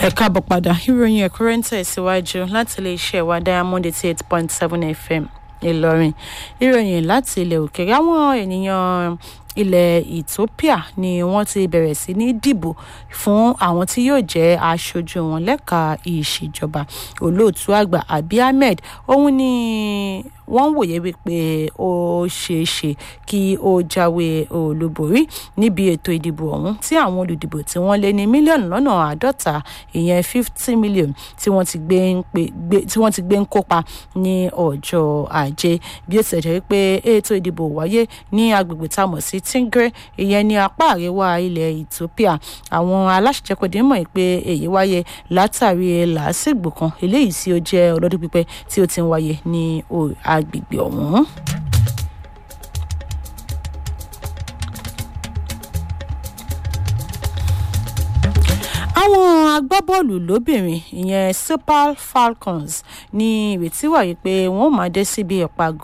ẹ káàbọ̀ padà ìròyìn ẹ̀kúnrẹ́ ń tẹ̀síwájú láti iléeṣẹ́ wa diamond eighty eight point seven fm ìlọrin ìròyìn láti ilẹ̀ òkèèrè àwọn ènìyàn ilẹ̀ ethiopia ni wọ́n ti bẹ̀rẹ̀ sí ní dìbò fún àwọn tí yóò jẹ́ aṣojú wọn lẹ́ka ìṣèjọba olóòtú àgbà abiy ahmed òun ni wọ́n wòye wípé ó ṣeé ṣe kí ó jáwé olúborí níbi ètò ìdìbò ọ̀hún tí àwọn olùdìbò tí wọ́n lé ní mílíọ̀nù lọ́nà àádọ́ta ìyẹn fifty million tí wọ́n ti gbé ń pè tí wọ́n ti gbé ń kópa ní ọjọ́ ajé bí ó ti jẹ́ pé ètò ìdìbò wáyé ní agbègbè tá a mọ̀ sí tingre ìyẹn ní apá àríwá ilẹ̀ ethiopia àwọn aláṣẹjẹkọdé mọ̀ pé èyí wáyé látàrí làásìgbò kan eléyìí tí ó jẹ́ ọlọ́dún pípẹ́ tí ó ti ń wáyé ní agbègbè ọ̀hún. àwọn agbábọ́ọ̀lù lóbìnrin ìyẹn super falcons ní ìrètí wà yìí pé wọ́n máa dé síbi ìpàgọ́